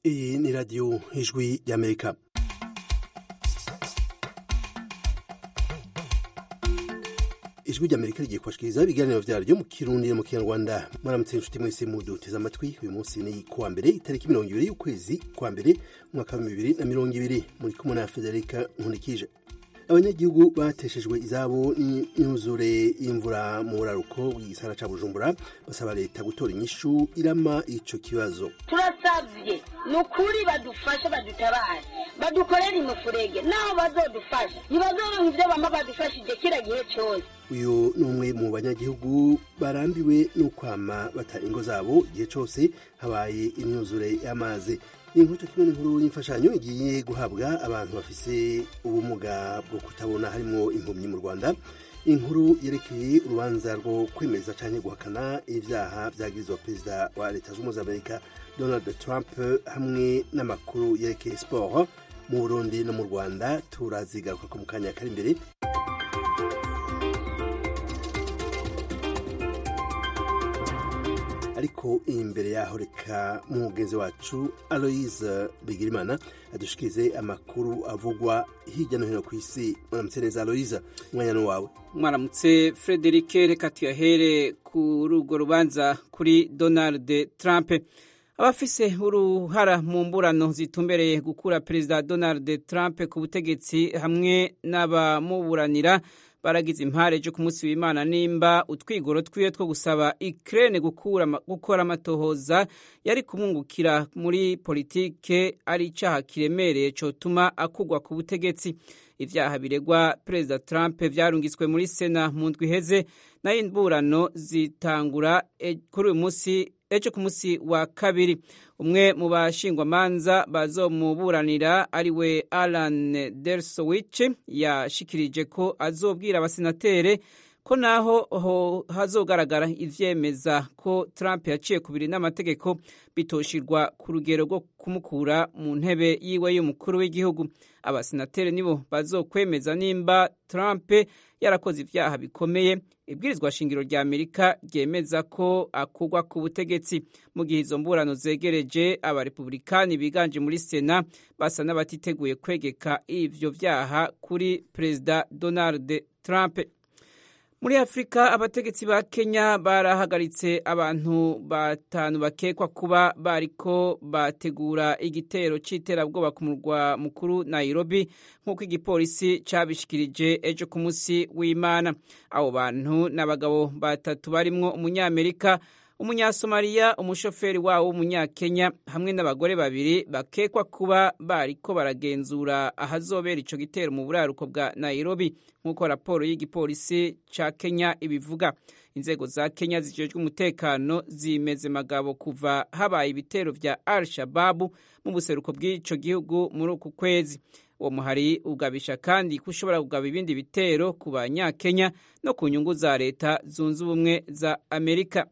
iyi ni radiyo ijwi ry'amerika ijwi ry'amerika rigiye kubashikiriza ibiganiro vyaryo mu kirundi no mu kinyarwanda mwaramutse inshuti mwese muduteze amatwi uyu munsi ni kuwa mbere itariki mirongo ibiri y'ukwezi kwa mbere umwaka wa bibiri na mirongo ibiri muri kumwe na federika nkunikije abanyagihugu bateshejwe izabo n'imyuzure y'imvura mu buraruko bw'igisagara ca bujumbura basaba leta gutora inyishu irama ico kibazo turasavye ni ukuri badufashe badutabare badukorere imufurege naho bazodufasha ntibazoronka ivyo bama badufashije kira gihe cose uyu ni umwe mu banyagihugu barambiwe n'ukwama bata ingo zabo igihe cose habaye imyuzure y'amazi inkuru kimwe n'inkuru y'imfashanyo igiye guhabwa abantu bafise ubumuga bwo kutabona harimwo impumyi mu rwanda inkuru yerekeye urubanza rwo kwemeza canke guhakana ivyaha vyagirizwa perezida wa leta z'ubumwe z'amerika donald trump hamwe n'amakuru yerekeye sport mu burundi no mu rwanda turazigaruka ko mu kanya kari imbere ariko imbere yaho reka mugenzi wacu aloise bigirimana adushikirize amakuru avugwa hirya no hino ku isi mwaramutse neza aloise umwanya ni wawe mwaramutse frederic reka tuyahere kuri urwo rubanza kuri donald trump abafise uruhara mu mburano zitumbereye gukura perezida donald trump ku butegetsi hamwe n'abamuburanira baragize impare ejo ku munsi w'imana nimba utwigoro twiwe two gusaba ikirere gukora amatohoza yari kumwungukira muri politike ari icyaha kiremereye cyotuma akugwa ku butegetsi ibyaha biregwa perezida trump byarungitswe muri sena mu ndwi iheze nayo imburano zitangura kuri uyu munsi ejo ku munsi wa kabiri umwe mu bashingwamanza bazomuburanira ari we alan dersowich yashikirije ko azobwira abasenatere ko naho hazogaragara ivyemeza ko trump yaciye kubiri n'amategeko bitoshirwa ku rugero rwo kumukura mu ntebe yiwe y'umukuru w'igihugu abasenateri nibo bazokwemeza nimba trump yarakoze ivyaha bikomeye ibwirizwa shingiro rya amerika ryemeza ko akugwa ku butegetsi mu gihe izo mburano zegereje abarepublikani biganje muri sena basa n'abatiteguye kwegeka ivyo vyaha kuri perezida donald trump muri afurika abategetsi ba kenya barahagaritse abantu batanu bakekwa kuba bariko bategura igitero c'iterabwoba ku murwa mukuru nairobi nk'uko igipolisi cabishikirije ejo ku munsi w'imana abo bantu n'abagabo batatu barimwo umunyamerika umunyasomaliya umushoferi wawo w'umunyakenya hamwe n'abagore babiri bakekwa kuba bariko baragenzura ahazobera ico gitero mu buraruko bwa nairobi nk'uko raporo y'igipolisi ca kenya ibivuga inzego za kenya zijejwe umutekano zimeze magabo kuva habaye ibitero vya al shababu mu buseruko bw'ico gihugu muri uku kwezi uwo muhari ugabisha kandi ko ushobora kugaba ibindi bitero ku banyakenya no ku nyungu za leta zunze ubumwe za amerika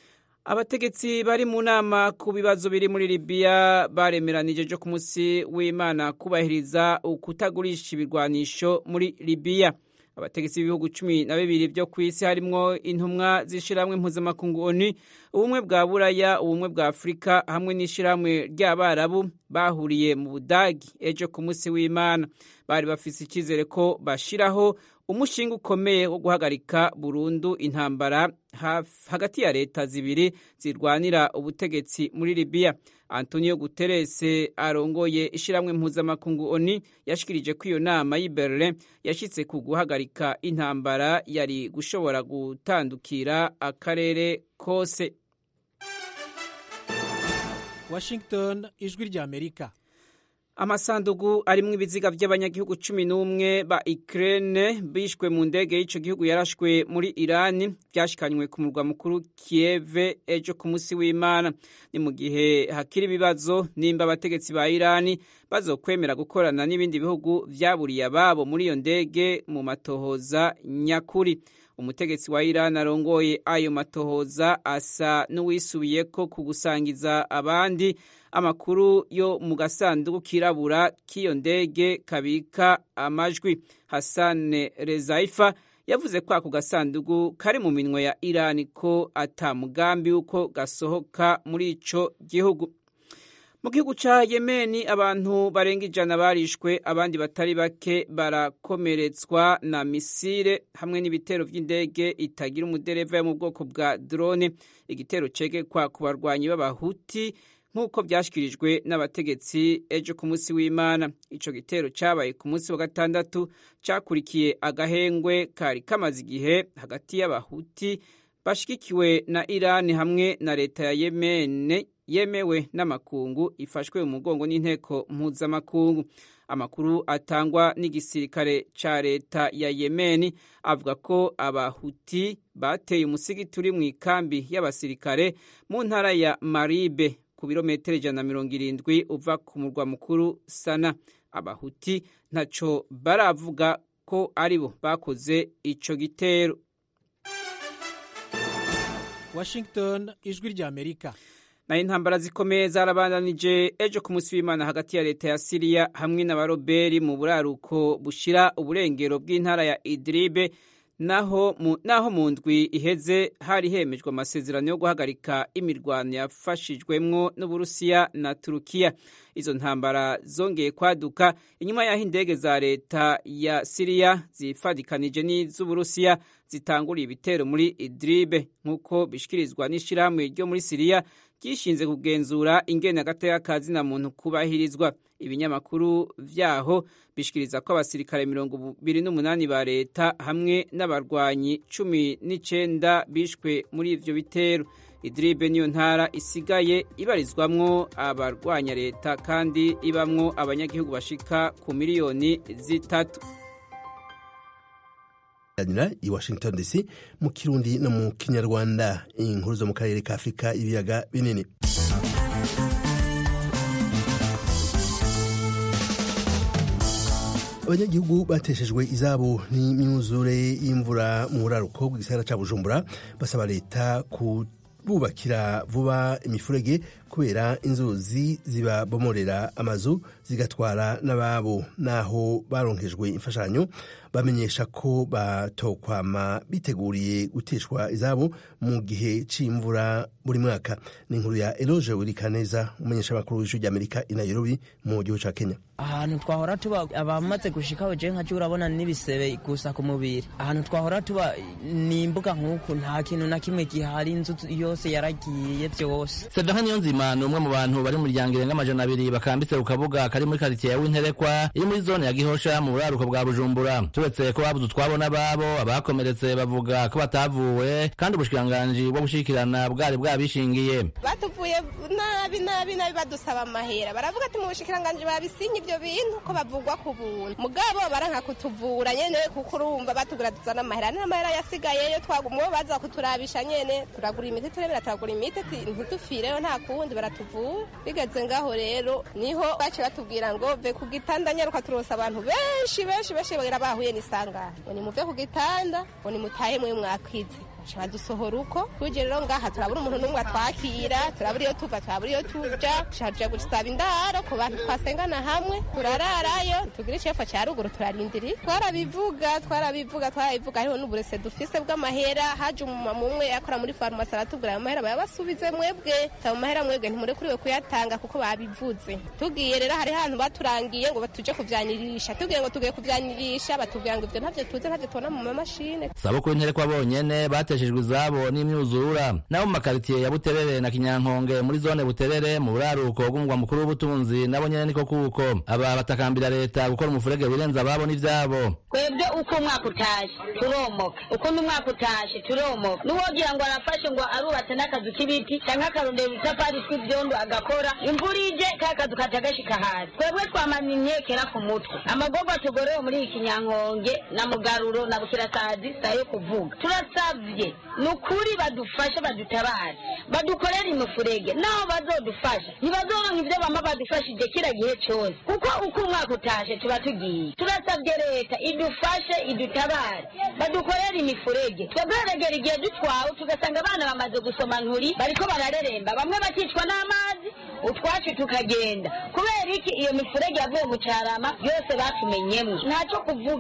abategetsi bari mu nama ku bibazo biri muri libiya baremeranije ejo ku munsi w'imana kubahiriza ukutagurisha ibirwanisho muri libiya abategetsi b'ibihugu cumi na bibiri byo ku isi harimwo intumwa z'ishyirahamwe mpuzamakungu oni ubumwe bwa buraya ubumwe bwa afurika hamwe n'ishyirahamwe ry'abarabu bahuriye mu budagi ejo ku munsi w'imana bari bafise icyizere ko bashiraho umushinga ukomeye wo guhagarika burundu intambara hagati ya leta zibiri zirwanira ubutegetsi muri libiya antonio guterres arongoye ishyirahamwe mpuzamakungu oni yashikirije ko iyo nama y'i berlin yashyitse ku guhagarika intambara yari gushobora gutandukira akarere kose washington ijwi rya amerika amasandugu arimwo ibiziga by'abanyagihugu cumi n'umwe ba Ukraine bishwe mu ndege y'ico gihugu yarashwe muri Irani byashikanywe ku murwa mukuru Kiev ejo ku munsi w'Imana ni mu gihe hakiri ibibazo nimba abategetsi ba Irani bazokwemera gukorana n'ibindi bihugu vyaburiye ababo muri iyo ndege mu matohoza nyakuri umutegetsi wa Iran arongoye ayo matohoza asa n'uwisubiyeko ku gusangiza abandi amakuru yo mu gasanduku kirabura k'iyo ndege kabika amajwi Hassan Rezaifa yavuze ko ako gasanduku kari mu minwe ya Iran ko ata mugambi uko gasohoka muri ico gihugu mu gihugu ca yemeni abantu barenga ijana barishwe abandi batari bake barakomeretswa na misile hamwe n'ibitero vy'indege itagira umudereva yo mu bwoko bwa drone igitero cegekwa ku barwanyi b'abahuti nk'uko vyashikirijwe n'abategetsi ejo ku munsi w'imana ico gitero cabaye ku munsi wa gatandatu cakurikiye agahengwe kari kamaze igihe hagati y'abahuti bashigikiwe na irani hamwe na leta ya yemene yemewe n'amakungu ifashwe mu mugongo n'inteko mpuzamakungu amakuru atangwa n'igisirikare ca leta ya yemeni avuga ko abahuti bateye umusigiti uri mu ikambi y'abasirikare mu ntara ya maribe ku birometero ijana na mirongo irindwi uva ku murwa mukuru sana abahuti ntaco baravuga ko aribo bakoze ico gitero washington ijwi ry'amerika nayo intambara zikomeye zarabandanije ejo ku munsi w'imana hagati ya leta ya siriya hamwe n'abaroberi mu buraruko bushira uburengero bw'intara ya idiribe naho mu, naho mu ndwi iheze hari hemejwe amasezerano yo guhagarika imirwano yafashijwemwo n'uburusiya na turukiya izo ntambara zongeye kwaduka inyuma y'aho indege za leta ya siriya zifadikanije n'iz'uburusiya zitanguriye ibitero muri idiribe nk'uko bishikirizwa n'ishirahamwe ryo muri siriya ryishinze kugenzura ingene agateka ka zina muntu kubahirizwa ibinyamakuru vyaho bishikiriza ko abasirikare mirongo ibiri n'umunani ba leta hamwe n'abarwanyi cumi n'icenda bishwe muri ivyo bitero idiribe niyo ntara isigaye ibarizwamwo abarwanya leta kandi ibamwo abanyagihugu bashika ku miliyoni zitatu kuganira i washington dc mu kirundi no mu kinyarwanda inkuru zo mu karere ka afurika ibiyaga binini abanyagihugu bateshejwe izabo n'imyuzure y'imvura mu buraruko bw'igisagara ca bujumbura basaba leta kububakira vuba imifurege kubera inzuzi zibabomorera amazu zigatwara n'ababo naho baronkejwe imfashanyo bamenyesha ko batokwama biteguriye guteshwa izabo mu gihe c'imvura buri mwaka ni inkuru ya eloge wirikaneza umumenyeshamakuru w'ijwi ry'amerika i nairobi mu gihugu ca kenya ahantu twahora tuba abamaze gushikaho je nka urabona n'ibisebe gusa ku mubiri ahantu twahora tuba ni imbuga nk'uku nta kintu na kimwe gihari inzu yose yaragiye vyose Severin Niyonzima ni umwe mu bantu bari mu muryango irenga amajana abiri bakambitse ku kabuga kari muri karitsiye ya Winterekwa iri muri zone ya Gihosha mu buraruko bwa Bujumbura turetse ko babuze utwabo n'ababo abakomeretse bavuga ko batavuwe kandi ubushikiranganji bwo gushikirana bwari bwabishingiye batuvuye nabi nabi nabi badusaba amahera baravuga ati mu bushikiranganji babisinye ibyo bintu ko bavugwa ku buntu mugabo baranka kutuvura nyene kuko urumva batugura tuzana amahera n'amahera yasigayeyo twagumwe baza kuturabisha nyene turagura imiti turebera turagura imiti ntitufireyo nta kundi baratuvura bigeze ngaho rero niho bace batubwira ngo ve ku gitanda nyaruka turosa abantu benshi benshi benshi bagira bahuye n'isangano ngo nimuve ku gitanda ngo nimutahe mwe mwakwize badusohora uko tuje rero ngaha turabura umuntu n'umwe atwakira turabura iyo tuva turabura iyo tuja tuja gusaba indaro ku bantu twasengana hamwe turararayo tugira icefa ca ruguru turarindiri twarabivuga twarabivuga twarabivuga hariho n'uburese dufise bw'amahera haje umumama umwe yakora muri farumasi aratubwira ayo mahera bayabasubize mwebwe ayo mahera mwebwe ntimurekuriwe kuyatanga kuko babivuze tugiye rero hari hantu baturangiye ngo tuje kuvyanirisha tugiye ngo tugiye kuvyanirisha batubwira ngo ivyo ntavyo tuze ntavyo tubona mu mamashine sabukuru interekwa bonyene bateshejwe izabo n'imyuzurura nabo mu makaritiye ya buterere na kinyankonge muri zone buterere mu buraruko bw'umugwa mukuru w'ubutunzi nabo nyene niko kuko aba batakambira leta gukora umufurege wirenza ababo n'ivyabo twebwe uko umwaka utashe turomoka uko n'umwaka utashe turomoka n'uwogira ngo arafashe ngo arubatse n'akazu k'ibiti canke akarondera udutafari tw'ivyondo agakora imvura ije ka kazu kaca gashika hasi twebwe twamanye imyekera ku mutwe amagorwa tugorewe muri iki kinyankonge na mugaruro na bukirasazi sayo kuvuga turasavye ni ukuri badufashe badutabare badukorere imifurege naho bazodufasha ntibazoronka ivyo bama badufashije kira gihe cose kuko uko umwaka utashe tuba tugiye turasabye leta idufashe idutabare badukorere imifurege twebweregera igihe dutwawe tugasanga abana bamaze gusoma nturi bariko barareremba bamwe bakicwa n'amazi utwacu tukagenda kubera iki iyo mifurege yavuye mu carama yose batumenyemwo ntaco kuvuga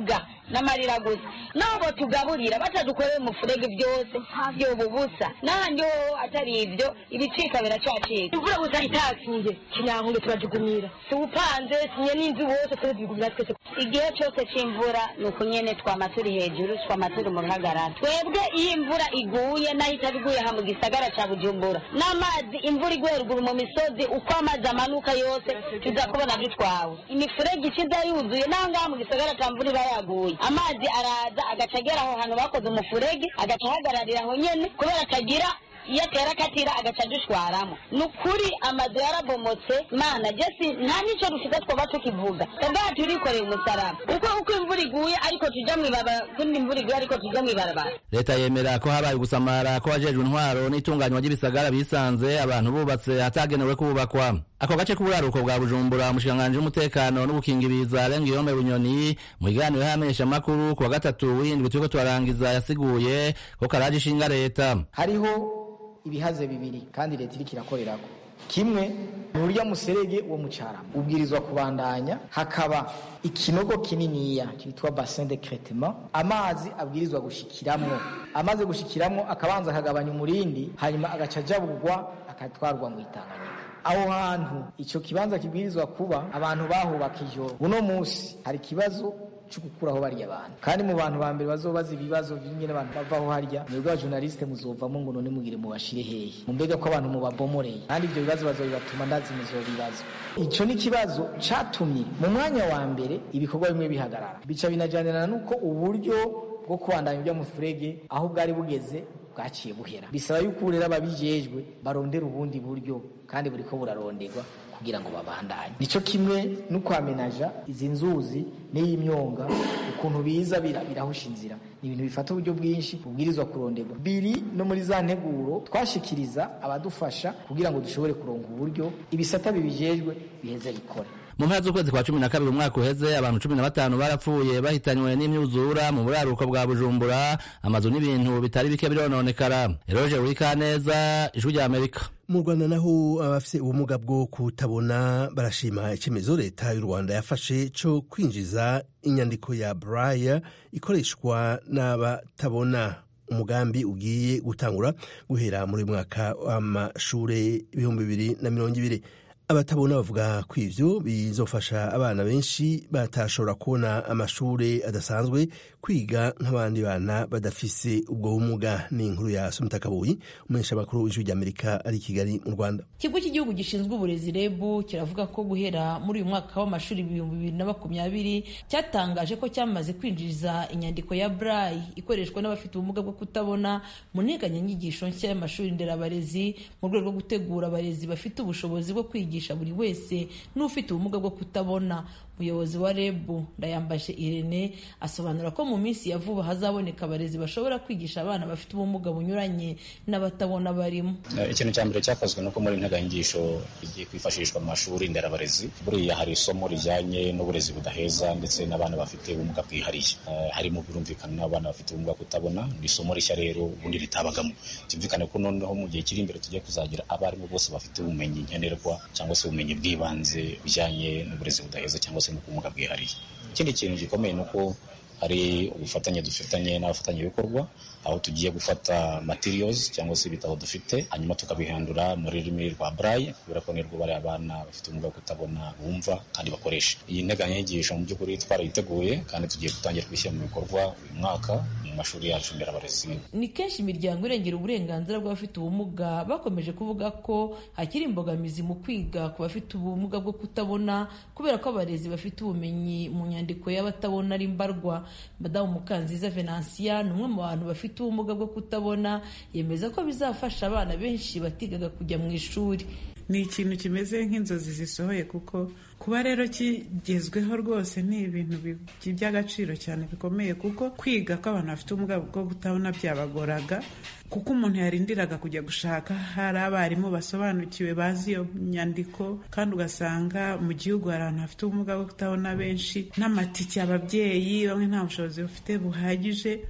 n'amarira gusa naho botugaburira batadukorera umufurege byose byoba ubusa n'ahandi ho atari ibyo ibicika biracacika imvura gusa itakiye kinyankuge turajugumira tuwupanze sinye n'inzu wose turazigumira twese igihe cyose c'imvura ni uku nyene twama turi hejuru twama turi mu ruhagarara twebwe iyo imvura iguye naho itaba iguye aha mu gisagara ca bujumbura n'amazi imvura iguye ruguru mu misozi uko amazi amanuka yose tuza kubona dutwawe imifurege ikiza yuzuye naho ngaha mu gisagara ca mvura iba yaguye amazi araza agaca agera aho hantu bakoze umufurege agaca ahagararira aho nyene kubera atagira iyo atera akatira agaca adushwaramo ni ukuri amazu yarabomotse mana jesi nta n'icyo dufite twaba tukivuga ngaha turikoreye umusaraba kuko uko imvura iguye ariko tuja mw'ibarabara kundi imvura iguye ariko tuja mw'ibarabara leta yemera ko habaye gusamara ko hajejwe intwaro n'itunganywa ry'ibisagara bisanze abantu bubatse hatagenewe kubakwa ako gace k'uburaruko bwa bujumbura umushikiranganji w'umutekano n'ubukingiriza renga iyombe bunyoni mu kiganiro y'amenyeshamakuru ku wa gatatu w'indwi turiko turarangiza yasiguye ko karaje ishinga leta hariho ibihaze bibiri kandi leta iriko irakorerako kimwe ni urya muserege wo mucarama ubwirizwa kubandanya hakaba ikinogo kininiya cyitwa bassin de cretement amazi abwirizwa gushikiramwo amaze gushikiramwo akabanza akagabanya umurindi hanyuma agaca ajabugwa akatwarwa mu itanganyika aho hantu ico kibanza kibwirizwa kuba abantu bahubaka ijoro uno musi hari ikibazo cyo gukuraho bariya abantu kandi mu bantu ba mbere bazobaza ibibazo by'ingene abantu bavaho harya mwebwe abajournaliste muzovamo ngo none mugire mubashire hehe mumbega ko abantu mubabomoreye kandi ibyo bibazo bazobibatuma ndazi muzobibazo ico ni ikibazo catumye mu mwanya wa mbere ibikorwa bimwe bihagarara bica binajanirana n'uko uburyo bwo kubandanya ibyo mufurege aho bwari bugeze bwaciye buhera bisaba yuko rero ababijejwe barondera ubundi buryo kandi buriko buraronderwa kugira ngo babandanye nico kimwe no kwamenaja izi nzuzi n'iyi myonga ukuntu biza birahusha inzira ni ibintu bifata uburyo bwinshi bubwirizwa kuronderwa biri no muri za nteguro twashikiriza abadufasha kugira ngo dushobore kuronga uburyo ibisata bibijejwe biheze bikore mu mpera z'ukwezi kwa cumi na kabiri umwaka uheze abantu cumi na batanu barapfuye bahitanywe n'imyuzura mu buraruko bwa bujumbura amazu n'ibintu bitari bike birononekara eroje wikaneza ijwi rya amerika mu rwanda naho abafite ubumuga bwo kutabona barashima icyemezo leta y'u rwanda yafashe cyo kwinjiza inyandiko ya buraya ikoreshwa n'abatabona umugambi ugiye gutangura guhera muri mwaka w'amashuri ibihumbi bibiri na mirongo ibiri abatabona bavuga ko ivyo bizofasha abana benshi batashobora kubona amashuri adasanzwe kwiga nk'abandi bana badafise ubwo bumuga ni inkuru ya Sumita Kabuyi umuhesha makuru w'ijwi ry'Amerika ari i Kigali mu Rwanda ikigo cy'igihugu gishinzwe uburezi REB kiravuga ko guhera muri uyu mwaka w'amashuri ibihumbi bibiri na makumyabiri cyatangaje ko cyamaze kwinjiza inyandiko ya braille ikoreshwa n'abafite ubumuga bwo kutabona mu nteganyanyigisho nshya y'amashuri nderabarezi mu rwego rwo gutegura abarezi bafite ubushobozi bwo kwigisha buri wese n'ufite ubumuga bwo kutabona umuyobozi wa reb ndayambashe irene asobanura ko mu minsi ya vuba hazaboneka abarezi bashobora kwigisha abana bafite ubumuga bunyuranye n'abatabona barimo ikintu cya mbere cyakozwe nuko muri integanyigisho igiye kwifashishwa mu mashuri nderabarezi buriya hari isomo rijyanye n'uburezi budaheza ndetse n'abana bafite ubumuga bwihariye harimo birumvikana n'abana bafite ubumuga kutabona ni isomo rishya rero ubundi ritabagamo byumvikane ko noneho mu gihe kiri imbere tugiye kuzagira abarimu bose bafite ubumenyi nkenerwa cyangwa se ubumenyi bw'ibanze bijyanye n'uburezi budaheza cyangwa se n'ubumuga bwihariye ikindi kintu gikomeye ni uko hari ubufatanye dufitanye n'abafatanyabikorwa aho tugiye gufata materials cyangwa se ibitabo dufite hanyuma tukabihandura mu rurimi rwa braille kubera ko nirwo bari abana bafite ubumuga bwo kutabona bumva kandi bakoresha iyi nteganyanyigisho mu by'ukuri twarayiteguye kandi tugiye gutangira kubishyira mu bikorwa uyu mwaka mu mashuri yacu nderabarezi ni kenshi imiryango irengera uburenganzira bw'abafite ubumuga bakomeje kuvuga ko hakiri imbogamizi mu kwiga ku bafite ubumuga bwo kutabona kubera ko abarezi bafite ubumenyi mu nyandiko y'abatabona ari mbarwa madamu mukanziza venansiya ni umwe mu bantu bafite ubumuga bwo kutabona yemeza ko bizafasha abana benshi batigaga kujya mu ishuri ni ikintu kimeze nk'inzozi zisohoye kuko kuba rero kigezweho rwose ni ibintu by'agaciro cyane bikomeye kuko kwiga ko abantu bafite ubumuga bwo kutabona byabagoraga kuko umuntu yarindiraga kujya gushaka hari abarimu basobanukiwe bazi iyo nyandiko kandi ugasanga mu gihugu hari abantu bafite ubumuga bwo kutabona benshi n'amatike ababyeyi bamwe nta bushobozi bafite buhagije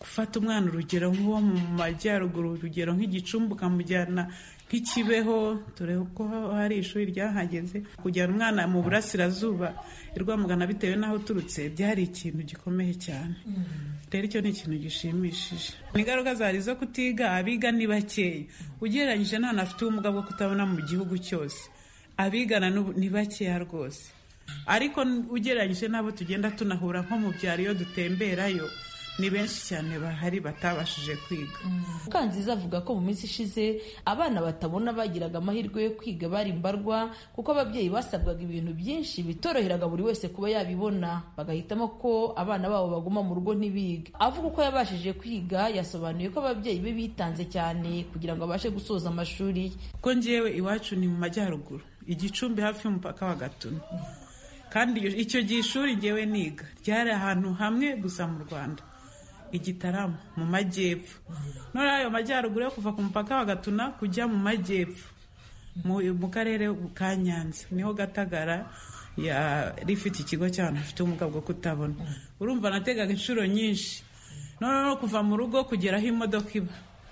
gufata umwana urugero nk'uwo mu majyaruguru urugero nk'igicumbi ukamujyana nk'ikibeho dore ko hari ishuri ryahageze kujyana umwana mu burasirazuba i rwamugana bitewe n'aho uturutse byari ikintu gikomeye cyane rero icyo ni ikintu gishimishije ingaruka zari zo kutiga abiga ni bakeya ugereranyije n'abantu bafite ubumuga bwo kutabona mu gihugu cyose abigana ni bakeya rwose ariko ugereranyije n'abo tugenda tunahura nko mu byaro iyo dutemberayo ni benshi cyane bahari batabashije kwiga mukanziza avuga ko mu minsi ishize abana batabona bagiraga amahirwe yo kwiga bari mbarwa kuko ababyeyi basabwaga ibintu byinshi bitoroheraga buri wese kuba yabibona bagahitamo ko abana babo baguma mu rugo ntibige avuga uko yabashije kwiga yasobanuye ko ababyeyi be bitanze cyane kugira ngo abashe gusoza amashuri ye kuko ngewe iwacu ni mu majyaruguru igicumbi hafi y'umupaka wa gatuna kandi icyo gihe ishuri ngewe niga ryari ahantu hamwe gusa mu rwanda igitaramo mu majyepfo none ayo majyaruguru yo kuva ku mupaka wa gatuna kujya mu majyepfo mu karere ka nyanza niho gatagara yari ifite ikigo cy'abantu bafite ubumuga bwo kutabona urumva nategaga inshuro nyinshi none no kuva mu rugo kugera aho imodoka iba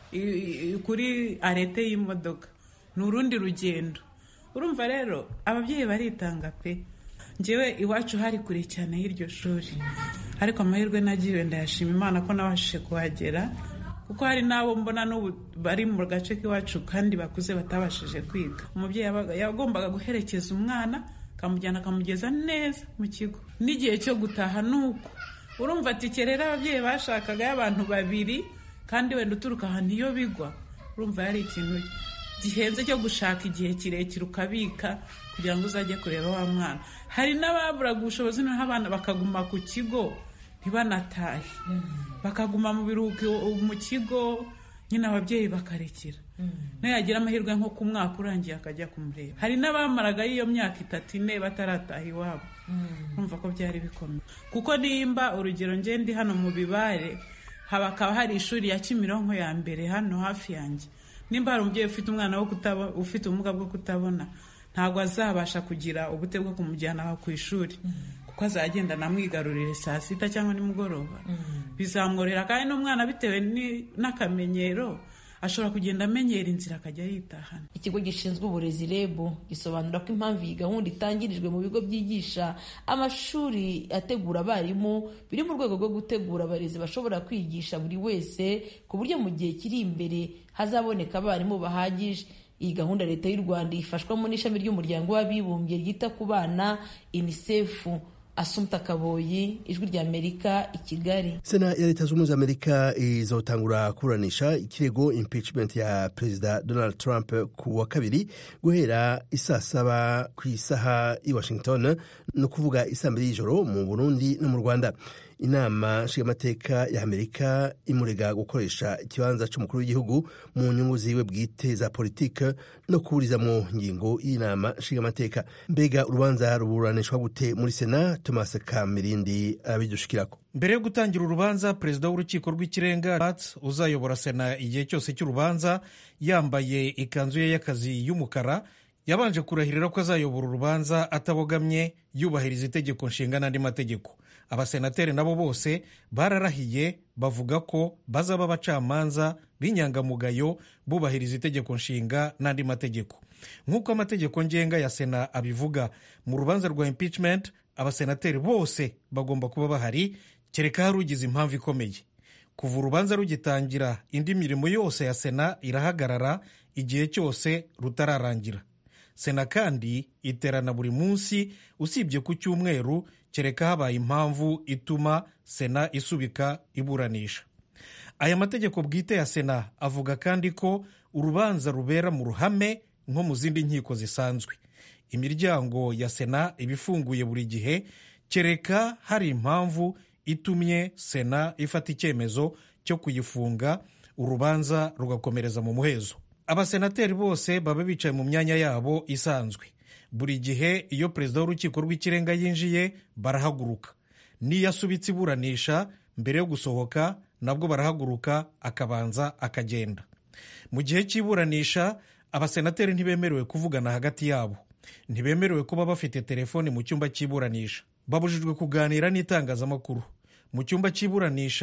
kuri arete y'imodoka ni urundi rugendo urumva rero ababyeyi baritanga pe ngewe iwacu hari kure cyane y'iryo shuri ariko amahirwe nagiriwe ndayashima imana ko nabashije kuhagera kuko hari n'abo mbona n'ubu bari mu gace k'iwacu kandi bakuze batabashije kwiga umubyeyi yagombaga guherekeza umwana akamujyana akamugeza neza mu kigo n'igihe cyo gutaha ni uko urumva ati rero ababyeyi bashakaga y'abantu babiri kandi wenda uturuka ahantu iyo bigwa urumva yari ikintu gihenze cyo gushaka igihe kirekire ukabika kugira ngo uzajye kureba wa mwana hari n'ababuraga ubushobozi noneho abana bakaguma ku kigo ntibanatahe bakaguma mu biruhuko mu kigo nyine ababyeyi bakarekera nayo yagira amahirwe nko ku mwaka urangiye akajya kumureba hari n'abamaraga iyo myaka itatu ine batarataha iwabo urumva ko byari bikomeye kuko nimba urugero ngende hano mu bibare hakaba hari ishuri ya kimironko ya mbere hano hafi yanjye nimba hari umubyeyi ufite umwana ufite ubumuga bwo kutabona ntabwo azabasha kugira ubute bwo kumujyana ku ishuri kuko azagenda anamwigarurire saa sita cyangwa nimugoroba bizamworera kandi n'umwana bitewe n'akamenyero ashobora kugenda amenyera inzira akajya yitahana ikigo gishinzwe uburezi reb gisobanura ko impamvu iyi gahunda itangirijwe mu bigo byigisha amashuri ategura abarimu biri mu rwego rwo gutegura abarezi bashobora kwigisha buri wese ku buryo mu gihe kiri imbere hazaboneka abarimu bahagije iyi gahunda leta y'u rwanda ifashwamo n'ishami ry'umuryango w'abibumbye ryita ku bana unicef asumta kaboyi ijwi ry'amerika i kigali sena ya leta z'ubumwe za amerika izotangura kuburanisha ikirego impeachment ya perezida donald trump ku wa kabiri guhera isaa saba ku isaha i washington ni ukuvuga isaa mbiri y'ijoro mu burundi no mu rwanda inama nshingamateka ya amerika imurega gukoresha ikibanza cy'umukuru w'igihugu mu nyungu ziwe bwite za politike no kuburiza mu ngingo y'inama nshingamateka mbega urubanza ruburanishwa gute muri sena thomas kamirindi abidushikirako mbere yo gutangira urubanza perezida w'urukiko rw'ikirenga uzayobora sena igihe cyose cy'urubanza yambaye ikanzu ye y'akazi y'umukara yabanje kurahirira ko azayobora urubanza atabogamye yubahiriza itegeko nshinga n'andi mategeko abasenateri nabo bose bararahiye bavuga ko bazaba abacamanza b'inyangamugayo bubahiriza itegeko nshinga n'andi mategeko nk'uko amategeko ngenga ya sena abivuga mu rubanza rwa impeachment abasenateri bose bagomba kuba bahari kereka hari ugize impamvu ikomeye kuva urubanza rugitangira indi mirimo yose ya sena irahagarara igihe cyose rutararangira sena kandi iterana buri munsi usibye ku cyumweru kereka habaye impamvu ituma sena isubika iburanisha aya mategeko bwite ya sena avuga kandi ko urubanza rubera mu ruhame nko mu zindi nkiko zisanzwe imiryango ya sena iba ifunguye buri gihe kereka hari impamvu itumye sena ifata icyemezo cyo kuyifunga urubanza rugakomereza mu muhezo abasenateri bose baba bicaye mu myanya yabo isanzwe buri gihe iyo perezida w'urukiko rw'ikirenga yinjiye barahaguruka n'iyo asubitse iburanisha mbere yo gusohoka nabwo barahaguruka akabanza akagenda mu gihe cy'iburanisha abasenateri ntibemerewe kuvugana hagati yabo ntibemerewe kuba bafite telefoni mu cyumba cy'iburanisha babujijwe kuganira n'itangazamakuru mu cyumba cy'iburanisha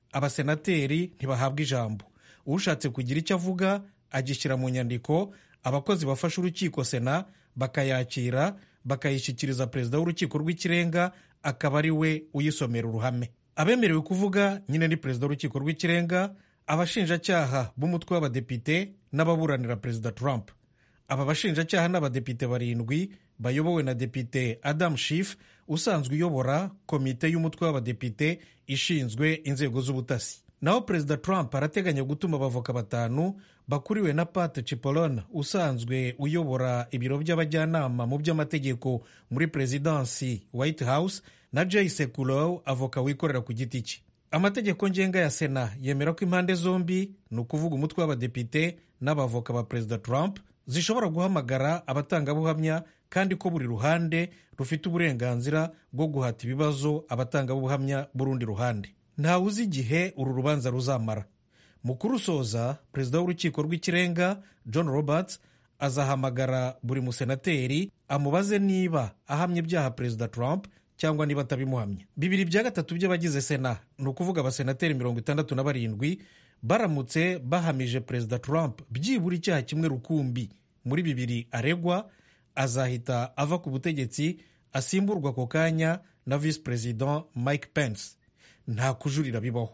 abasenateri ntibahabwa ijambo ushatse kugira icyo avuga agishyira mu nyandiko abakozi bafasha urukiko sena bakayakira bakayishyikiriza perezida w'urukiko rw'ikirenga akaba ari we uyisomera uruhame abemerewe kuvuga nyine ni perezida w'urukiko rw'ikirenga abashinjacyaha b'umutwe w'abadepite n'ababuranira perezida trump aba bashinjacyaha n'abadepite barindwi bayobowe na depite adam Schiff usanzwe uyobora komite y'umutwe w'abadepite ishinzwe inzego z'ubutasi naho perezida trump arateganya gutuma abavoka batanu bakuriwe na pat cipollone usanzwe uyobora ibiro by'abajyanama mu by'amategeko muri perezidansi white house na jay sekulow avoka wikorera ku giti cye amategeko ngenga ya sena yemera ko impande zombi ni ukuvuga umutwe w'abadepite n'abavoka ba perezida trump zishobora guhamagara abatangabuhamya kandi ko buri ruhande rufite uburenganzira bwo guhata ibibazo abatangabuhamya b'urundi ruhande ntawe uzi igihe uru rubanza ruzamara mu kurusoza perezida w'urukiko rw'ikirenga john roberts azahamagara buri musenateri amubaze niba ahamya ibyaha perezida trump cyangwa niba atabimuhamya bibiri bya gatatu by'abagize sena ni ukuvuga abasenateri mirongo itandatu na barindwi baramutse bahamije perezida trump byibura icyaha kimwe rukumbi muri bibiri aregwa azahita ava ku butegetsi asimburwa ako kanya na visi perezida mike pence nta kujurira bibaho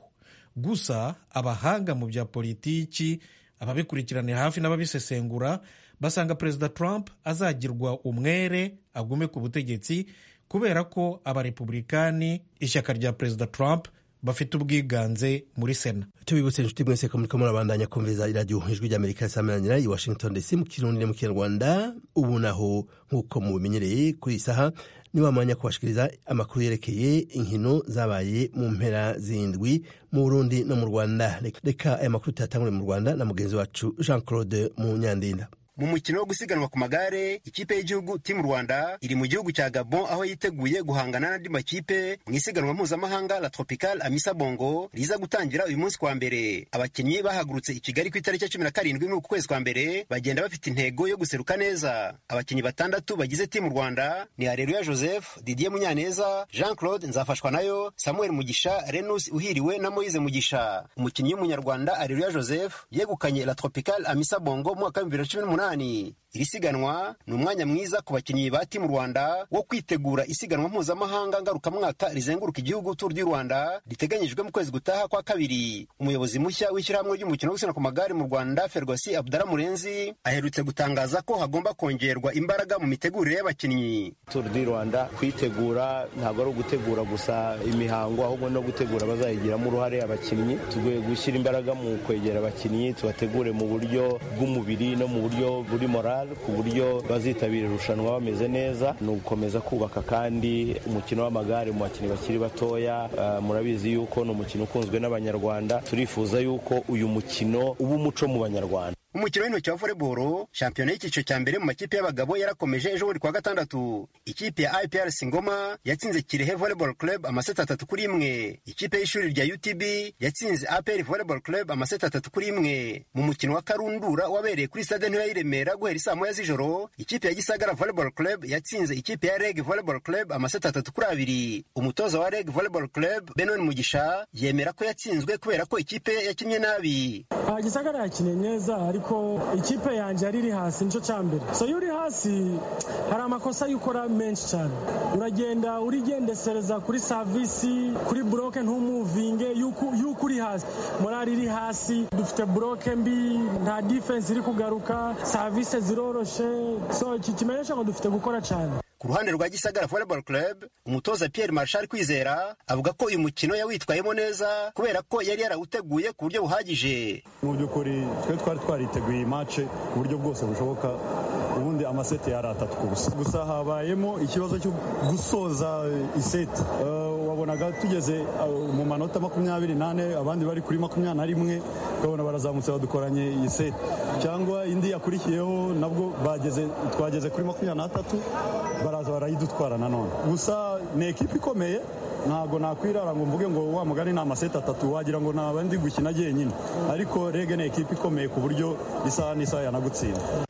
gusa abahanga mu bya politiki ababikurikiranira hafi n'ababisesengura basanga perezida trump azagirwa umwere agume ku butegetsi kubera ko abarepublikani ishyaka rya perezida trump bafite ubwiganze muri sena tubibutse inshuti mwese ko muriko murabandanya kumviriza iradiyo ijwi ry'amerika risameranira i washington dc mu kirundi no mu kinyarwanda ubu naho nk'uko mubimenyereye kuri iyi saha ni wa mwanya kubashikiriza amakuru yerekeye inkino zabaye mu mpera zindwi mu burundi no mu rwanda reka aya makuru tuyatangure mu rwanda na mugenzi wacu jean claude munyandinda mu mukino wo gusiganwa ku magare ikipe y'igihugu timu rwanda iri mu gihugu cya gabon aho yiteguye guhangana n'andi makipe mu isiganwa mpuzamahanga la tropical amisa bongo riza gutangira uyu munsi kwa mbere abakinnyi bahagurutse i kigali ku itariki ya cumi na karindwi n'uku kwezi kwa mbere bagenda bafite intego yo guseruka neza abakinnyi batandatu bagize timu rwanda ni hareruya joseph didier munyaneza jean claude nzafashwa nayo samuel mugisha renus uhiriwe na moise mugisha umukinnyi w'umunyarwanda hareruya joseph yegukanye la tropical amisa bongo mu mwaka w'ibihumbi bibiri na cumi n'umunani iri siganwa ni umwanya mwiza ku bakinnyi ba timu rwanda wo kwitegura isiganwa mpuzamahanga ngarukamwaka rizenguruka igihugu turu du rwanda riteganyijwe mu kwezi gutaha kwa kabiri umuyobozi mushya w'ishyirahamwe ry'umukino wo gusiganwa ku magare mu rwanda ferwasi abdara murenzi aherutse gutangaza ko hagomba kongerwa imbaraga mu mitegurire y'abakinnyi turu du rwanda kwitegura ntabwo ari ugutegura gusa imihango ahubwo no gutegura bazayigiramo uruhare abakinnyi tugiye gushyira imbaraga mu kwegera abakinnyi tubategure mu buryo bw'umubiri no mu buryo buri morale ku buryo bazitabira irushanwa bameze neza ni ugukomeza kubaka kandi umukino w'amagare mu bakinnyi bakiri batoya uh, murabizi yuko ni umukino ukunzwe n'abanyarwanda turifuza yuko uyu mukino uba umuco mu banyarwanda umukino w'intoki wa voleboro shampiyona y'icyiciro cya mbere mu makipe y'abagabo yarakomeje ejo buri kwa gatandatu ikipe ya iprc ngoma yatsinze kirehe volleyball club amaseti atatu kuri imwe ikipe y'ishuri rya utb yatsinze apr volleyball club amaseti atatu kuri imwe mu mukino wa karundura wabereye kuri stade ntoya y'i remera guhera isaa moya z'ijoro ikipe ya gisagara volleyball club yatsinze ikipe ya reg volleyball club amaseti atatu kuri abiri umutoza wa reg volleyball club benon mugisha yemera ko yatsinzwe kubera ko ikipe yakinnye nabi gisagara yakinnye neza ariko ikipe yanjye yari iri hasi nicyo cya mbere so iyo uri hasi hari amakosa yo ukora menshi cyane uragenda urigendesereza kuri savisi kuri buroke ntumuvinge yuko uri hasi morali iri hasi dufite buroke mbi nta defense iri kugaruka savisi ziroroshe so iki kimenyesha ngo dufite gukora cyane ku ruhande rwa gisagara volleyball club umutoza pierre marshal kwizera avuga ko uyu mukino yawitwayemo neza kubera ko yari yarawuteguye ku buryo buhagije mu by'ukuri twe twari twariteguye iyi mace ku buryo bwose bushoboka ubundi amaseti yari atatu ku busa gusa habayemo ikibazo cyo gusoza iseti wabonaga tugeze mu manota makumyabiri n'ane abandi bari kuri makumyabiri na rimwe ukabona barazamutse badukoranye iyi seti cyangwa indi yakurikiyeho nabwo bageze twageze kuri makumyabiri n'atatu baraza barayidutwara nanone gusa ni ekipa ikomeye ntabwo nakwirara ngo mvuge ngo wa mugani ni amaseti atatu wagira ngo naba ndi gukina jyenyine ariko rege ni ekipa ikomeye ku buryo isaha n'isaha yanagutsinda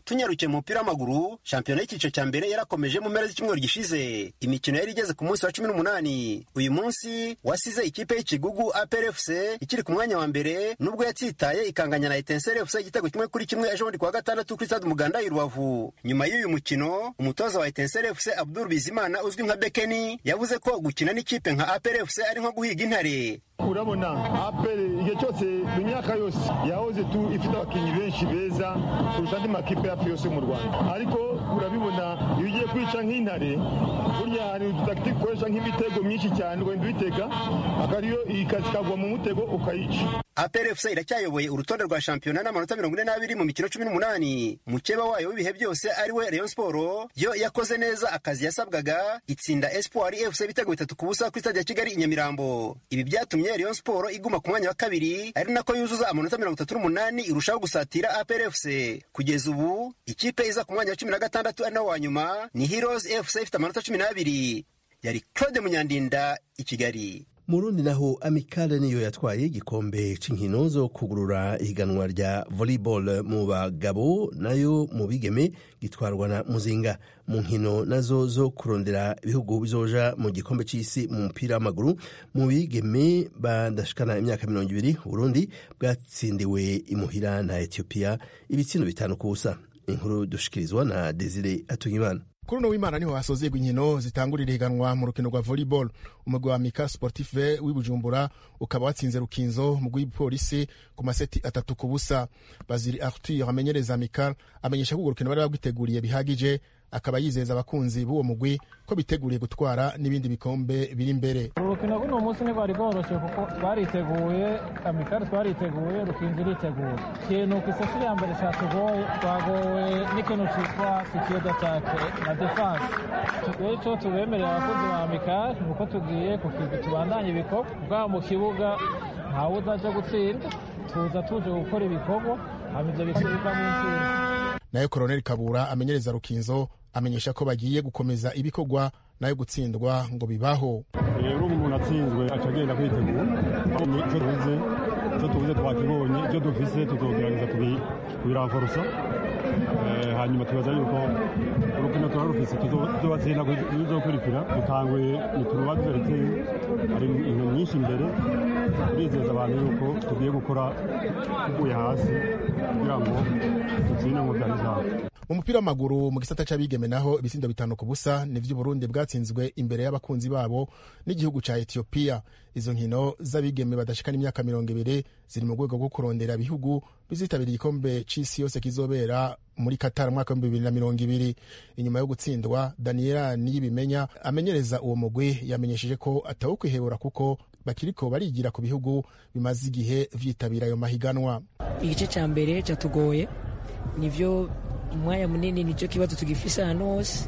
tunyarukiye mu mupira w'amaguru shampiyona y'icyiciro cya mbere yarakomeje mu mpera z'icyumweru gishize imikino yari igeze ku munsi wa cumi n'umunani uyu munsi wasize ikipe y'ikigugu APRFC ikiri ku mwanya wa mbere nubwo yatsitaye ikanganya na Etincelle FC igitego kimwe kuri kimwe ejo bundi kuwa gatandatu kuri stade Umuganda i Rubavu nyuma y'uyu mukino umutoza wa Etincelle FC Abdul Bizimana uzwi nka Bekeni yavuze ko gukina n'ikipe nka APRFC ari nko guhiga intare urabona apere igihe cyose mu myaka yose yahoze tu ifite abakinnyi benshi beza kurusha andi makipe yacu yose mu rwanda ariko urabibona iyo ugiye kwica nk'intare burya hari udutagiti ukoresha nk'imitego myinshi cyane ugahita uyitega akariyo ikazi ikagwa mu mutego ukayica APRFC iracyayoboye urutonde rwa shampiyona n'amanota mirongo ine n'abiri mu mikino cumi n'umunani mukeba wayo w'ibihe byose ari we Rayon Sport yo yakoze neza akazi yasabwaga itsinda Espoir FC ibitego bitatu ku busa kuri stade ya Kigali i Nyamirambo ibi byatumye Rayon Sport iguma ku mwanya wa kabiri ari nako yuzuza amanota mirongo itatu n'umunani irushaho gusatira APRFC kugeza ubu ikipe iza ku mwanya wa cumi na gatandatu ari nawo wa nyuma ni Heroes FC ifite amanota cumi n'abiri yari Claude Munyandinda i Kigali mu rundi naho amikale niyo yatwaye igikombe c'inkino zo kugurura ihiganwa rya volleyball mu bagabo nayo mu bigeme gitwarwa na muzinga mu nkino nazo zo kurondera ibihugu bizoja mu gikombe c'isi mu mupira w'amaguru mu bigeme badashikana imyaka mirongo ibiri uburundi bwatsindiwe imuhira na etiyopiya ibitsindo bitanu ku busa inkuru dushikirizwa na desire atuyimana kuri uno w'imana niho hasozerwa inkino zitangurira ihiganwa mu rukino rwa volleyball umugwi wa mika sportive w'ibujumbura ukaba watsinze rukinzo mu rw'ipolisi ku maseti atatu ku busa baziri arthur amenyereza mika amenyesha ko urwo rukino bari bagwiteguriye bihagije akaba yizeza abakunzi b'uwo mugwi ko biteguriye gutwara n'ibindi bikombe biri imbere urukino rw'uno munsi ntirwari rworoshye kuko twariteguye amikari twariteguye rukinzi iriteguye ikintu ku isasi ya mbere cyatugoye twagowe n'ikintu cyitwa sikiyo datake na defanse rero icyo tubemerera abakozi ba amikari ni uko tugiye ku kivi tubandanye ibikorwa bwaba mu kibuga ntawe uzaje gutsinda tuza tuje gukora ibikorwa hanyuma ibyo bikorwa bivamo intsinzi nayo koroneli kabura amenyereza rukinzo amenyesha ko bagiye gukomeza ibikorwa nayo gutsindwa ngo bibaho rero umuntu atsinzwe aca agenda kwitegura icyo tubuze icyo tubuze twakibonye icyo dufise tuzogerageza kubiramforosa hanyuma tubaza yuko urukino tuba rufise tuzobatsinda bizokurikira dutanguye nituruba duheretse hari inkino nyinshi imbere turizeza abantu yuko tugiye gukora tuvuye hasi kugira ngo dutsinde ngo byari zawe mu mupira w'amaguru mu gisata c'abigeme naho ibitsindo bitanu ku busa nivyo Burundi bwatsinzwe imbere y'abakunzi babo n'igihugu ca Ethiopia izo nkino z'abigeme badashikana imyaka mirongo ibiri ziri mu rwego rwo kurondera ibihugu bizitabira igikombe c'isi yose kizobera muri Qatar mwaka w'ibihumbi bibiri na mirongo ibiri inyuma yo gutsindwa Daniela Niyibimenya amenyereza uwo mugwi yamenyesheje ko atawukwihebura kuko bakiriko barigira ku bihugu bimaze igihe vyitabira ayo mahiganwa igice ca mbere catugoye nivyo umwanya munini nicyo kibazo tugifise ahantu hose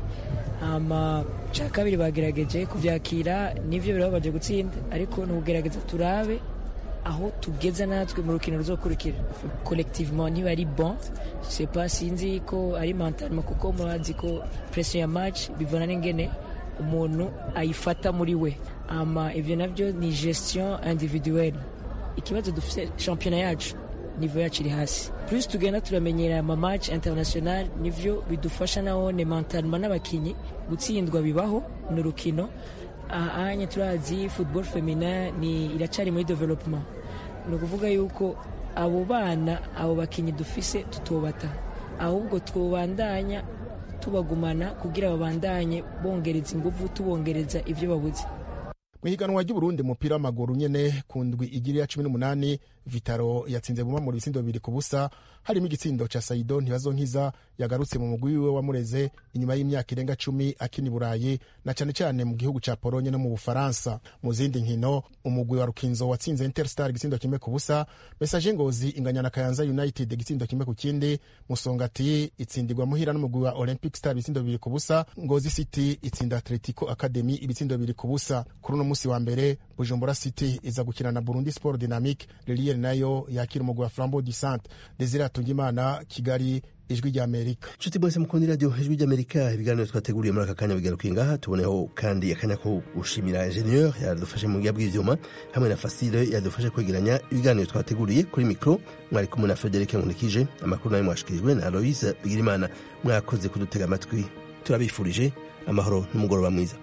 hama ca kabiri bagerageje kuvyakira nivyo birababaje gutsinda ariko nukugerageza turabe aho tugeza natwe mu rukino ruzokurikira collectivement niba ari bon c'est pas sinzi ko ari mentalement kuko murazi ko pression ya match bivana n'ingene umuntu ayifata muri we ama ivyo navyo ni gestion individuelle ikibazo dufise championnat yacu nivo yacu iri hasi plus tugenda turamenyera ama match international nivyo bidufasha nahone mentalema n'abakinyi gutsindwa bibaho ni urukino ahanya turazi football feminin ni iracari muri development ni ukuvuga yuko abo bana abo bakinyi dufise tutobata ahubwo twobandanya tubagumana kugira babandanye bongereza inguvu tubongereza ivyo babuze mu ihiganwa ry'uburundi umupira w'amaguru nyene ku ndwi igira ya cumi n'umunani vitaro yatsinze buma mu bitsindo bibiri ku busa harimo igitsindo ca saido ntibazonkiza yagarutse mu mugwi wiwe wamureze inyuma y'imyaka irenga cumi akina i burayi na cane cane mu gihugu ca polonye no mu bufaransa mu zindi nkino umugwi wa rukinzo watsinze interstar igitsindo kimwe ku busa mesaje ngozi inganya na kayanza united igitsindo kimwe ku kindi musongati itsindirwa muhira n'umugwi wa olympic star ibitsindo bibiri ku busa ngozi city itsinda atletico academy ibitsindo bibiri ku busa kuri uno musi wa mbere bujumbura city iza gukina na burundi sport dynamique liliere nayo yakira umugwi wa flambeau du centre desire atungimana kigali ijwi ry'amerika nshuti mwese mukunda iradiyo ijwi ry'amerika ibiganiro twateguriye muri aka kanya bigaruka ngaha tuboneho kandi akanya ko gushimira ingenieur yadufashe mu buya bw'ivyuma hamwe na fasile yadufashe kwegeranya ibiganiro twateguriye kuri mikro mwari kumwe na frederic nkunikije amakuru nayo mwashikirijwe na aloise bigirimana mwakoze kudutega amatwi turabifurije amahoro n'umugoroba mwiza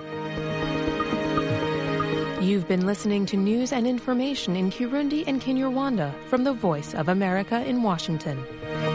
You've been listening to news and information in Kirundi and Kinyarwanda from the Voice of America in Washington.